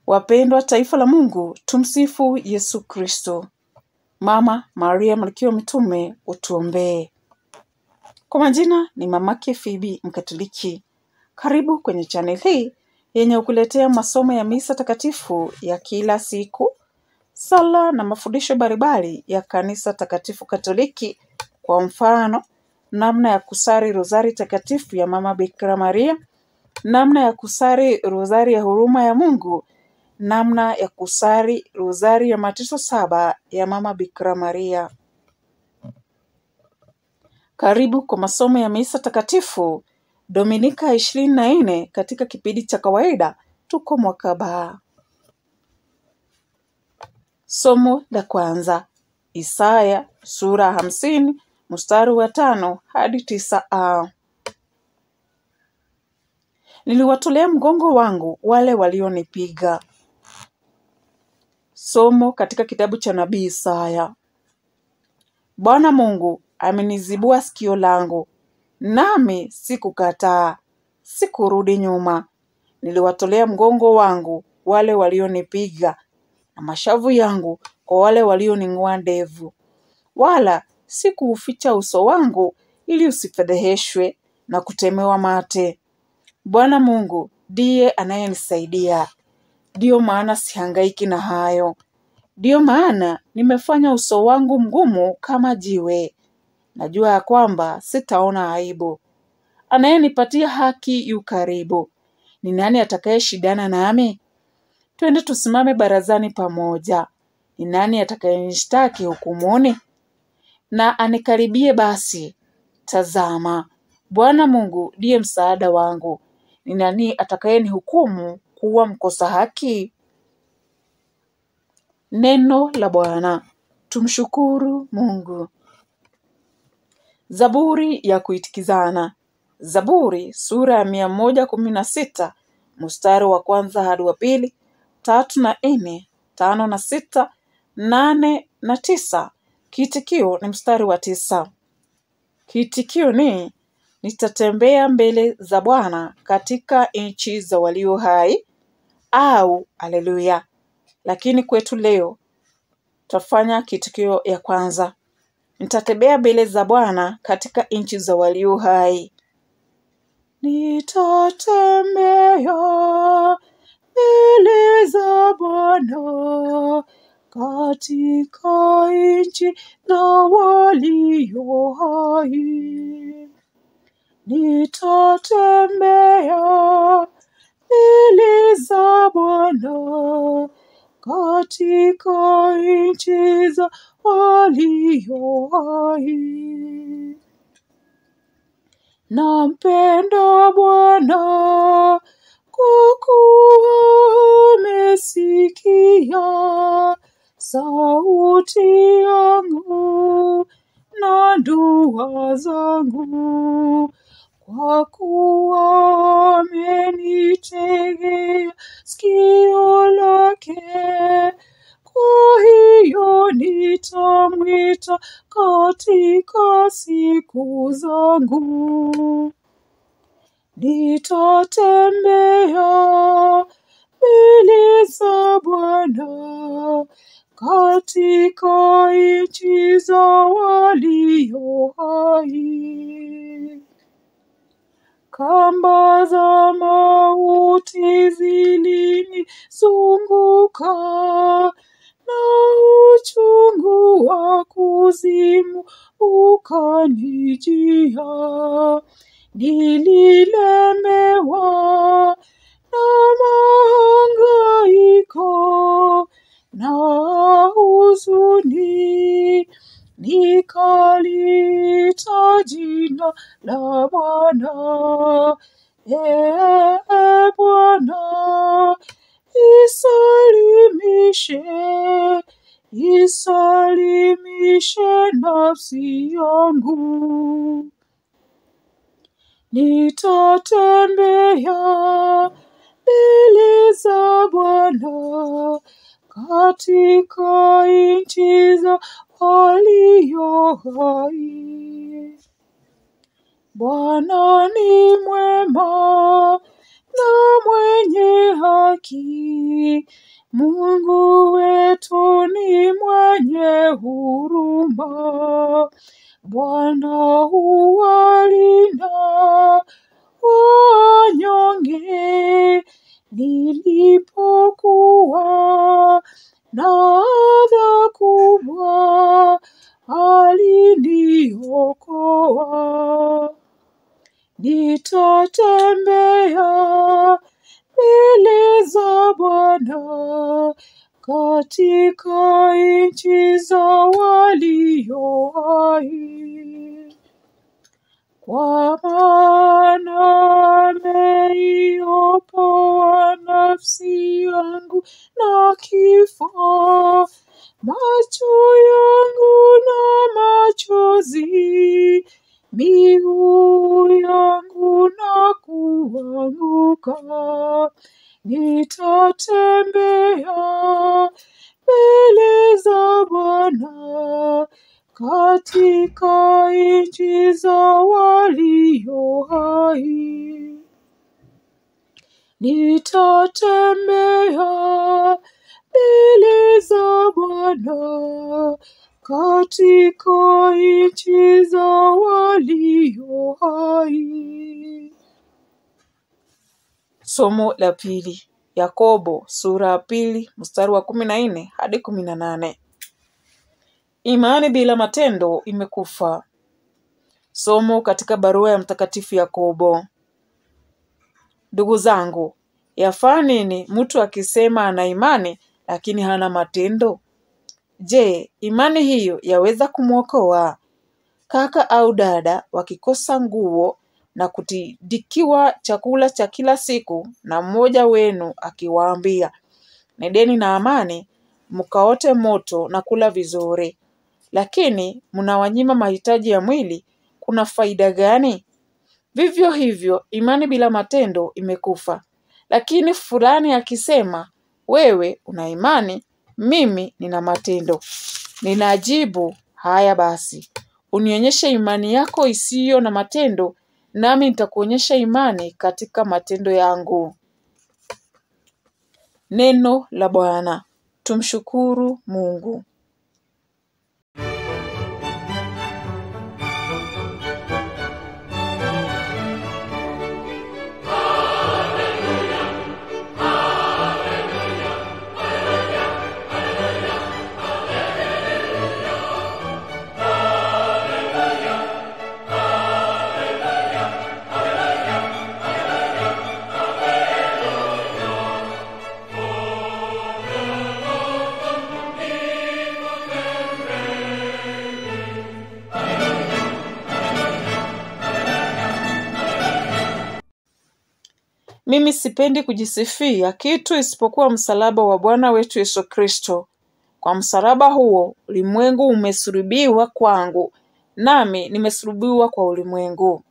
Wapendwa taifa la Mungu, tumsifu Yesu Kristo. Mama Maria Malkia wa Mitume, utuombee. Kwa majina ni mamake Fibi Mkatoliki. Karibu kwenye channel hii yenye kukuletea masomo ya misa takatifu ya kila siku, sala na mafundisho mbalimbali ya kanisa takatifu Katoliki. Kwa mfano, namna ya kusali rozari takatifu ya Mama Bikira Maria, namna ya kusali rozari ya huruma ya Mungu, namna ya kusali rozari ya mateso saba ya Mama Bikira Maria. Karibu kwa masomo ya misa takatifu Dominika ishirini na nne katika kipindi cha kawaida. Tuko mwaka ba. Somo la kwanza Isaya sura hamsini mstari wa tano hadi tisa a Niliwatolea mgongo wangu wale walionipiga. Somo katika kitabu cha nabii Isaya. Bwana Mungu amenizibua sikio langu, nami sikukataa, sikurudi nyuma. Niliwatolea mgongo wangu wale walionipiga, na mashavu yangu kwa wale walioning'oa ndevu, wala sikuuficha uso wangu ili usifedheheshwe na kutemewa mate. Bwana Mungu ndiye anayenisaidia, ndiyo maana sihangaiki na hayo. Ndiyo maana nimefanya uso wangu mgumu kama jiwe. Najua ya kwamba sitaona aibu. Anayenipatia haki yu karibu. Ni nani atakayeshindana nami? Twende tusimame barazani pamoja. Ni nani atakayenishtaki hukumuni? Na anikaribie basi. Tazama, Bwana Mungu ndiye msaada wangu. Ni nani atakayenihukumu kuwa mkosa haki? Neno la Bwana. Tumshukuru Mungu. Zaburi ya kuitikizana. Zaburi sura ya mia moja kumi na sita mstari wa kwanza hadi wa pili, tatu na nne, tano na sita, nane na tisa. Kiitikio ni mstari wa tisa. Kiitikio ni nitatembea mbele za Bwana katika nchi za walio hai, au aleluya. Lakini kwetu leo tutafanya kiitikio ya kwanza. Nitatembea mbele za Bwana katika nchi za walio hai. Nitatembea mbele za Bwana katika nchi za walio hai. Nitatembea mbele za Bwana katika nchi za walio hai. Nampenda Bwana kwa kuwa amesikia sauti yangu na dua zangu, kwa kuwa amenitegea sikio lake. Kwa hiyo nitamwita katika siku zangu. Nitatembea mbele za Bwana katika nchi za walio hai. Kamba za mauti zilinizunguka na uchungu wa kuzimu ukanijia. Nililemewa na mahangaiko na huzuni, nikaliita jina la Bwana. Ee Bwana, isalimishe, isalimishe nafsi yangu. Nitatembea mbele za Bwana katika nchi za walio hai. Bwana ni mwema na mwenye haki. Mungu wetu ni mwenye huruma. Bwana huwalinda wanyonge. Nilipokuwa na adha kubwa, aliniokoa. Nitatembea mbele za Bwana katika nchi za walio hai, kwa maana ameiopoa nafsi yangu na kifo, macho yangu na machozi, miguu yangu na kuanguka. Nitatembea mbele za Bwana katika nchi za walio hai. Nitatembea mbele za Bwana katika nchi za walio hai. Somo la pili, Yakobo sura ya pili mstari wa kumi na nne hadi kumi na nane. Imani bila matendo imekufa. Somo katika barua ya Mtakatifu Yakobo. Ndugu zangu, yafaa nini mtu akisema ana imani lakini hana matendo? Je, imani hiyo yaweza kumwokoa? Kaka au dada wakikosa nguo na kutidikiwa chakula cha kila siku, na mmoja wenu akiwaambia, nendeni na amani, mkaote moto na kula vizuri, lakini mnawanyima mahitaji ya mwili, kuna faida gani? Vivyo hivyo imani bila matendo imekufa. Lakini fulani akisema, wewe una imani, mimi nina matendo, ninajibu, haya basi, unionyeshe imani yako isiyo na matendo, nami nitakuonyesha imani katika matendo yangu. Neno la Bwana. Tumshukuru Mungu. Mimi sipendi kujisifia kitu isipokuwa msalaba wa Bwana wetu Yesu Kristo. Kwa msalaba huo ulimwengu umesulubiwa kwangu, nami nimesulubiwa kwa ulimwengu.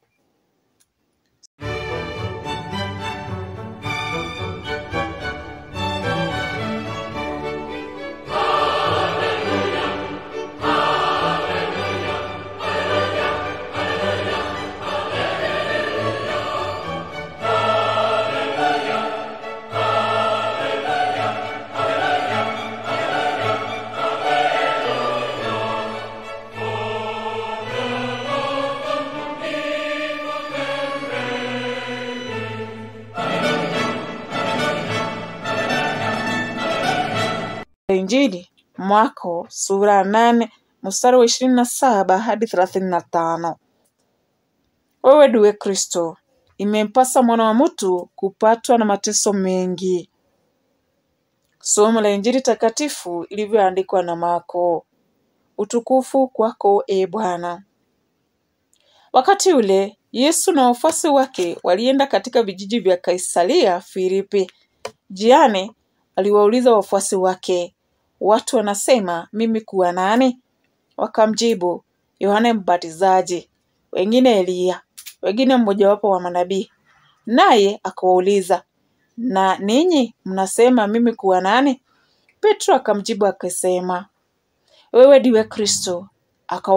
Injili Marko sura ya nane mstari wa ishirini na saba hadi thelathini na tano. Wewe ndiwe Kristo, imempasa mwana wa mtu kupatwa na mateso mengi. Somo la Injili takatifu ilivyoandikwa na Marko. Utukufu kwako e Bwana. Wakati ule Yesu na wafuasi wake walienda katika vijiji vya Kaisaria Filipi. Njiani aliwauliza wafuasi wake, watu wanasema mimi kuwa nani? Wakamjibu, Yohane Mbatizaji, wengine Eliya, wengine mmojawapo wa manabii. Naye akawauliza, na ninyi mnasema mimi kuwa nani? Petro akamjibu akasema, wewe ndiwe Kristo.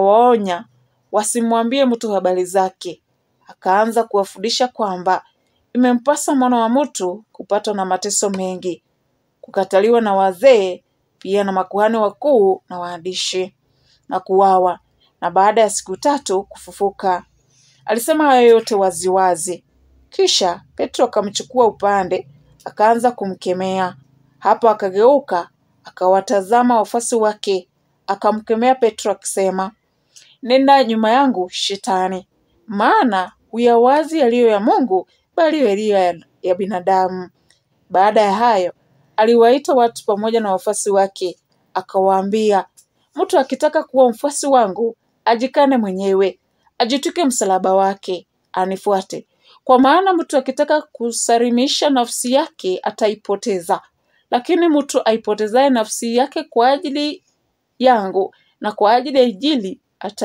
Akawaonya wasimwambie mtu habari zake. Akaanza kuwafundisha kwamba imempasa mwana wa mtu kupatwa na mateso mengi, kukataliwa na wazee, pia na makuhani wakuu na waandishi, na kuwawa, na baada ya siku tatu kufufuka. Alisema hayo yote waziwazi. Kisha Petro akamchukua upande, akaanza kumkemea. Hapo akageuka, akawatazama wafuasi wake, akamkemea Petro akisema, nenda nyuma yangu Shetani, maana huyawazi yaliyo ya Mungu, bali yaliyo ya, ya binadamu. Baada ya hayo, aliwaita watu pamoja na wafuasi wake, akawaambia, mtu akitaka kuwa mfuasi wangu, ajikane mwenyewe, ajitwike msalaba wake, anifuate. Kwa maana mtu akitaka kusalimisha nafsi yake ataipoteza, lakini mtu aipotezaye nafsi yake kwa ajili yangu na kwa ajili ya Injili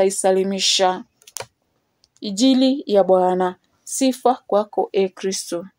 ataisalimisha. Injili ya Bwana. Sifa kwako, e Kristo.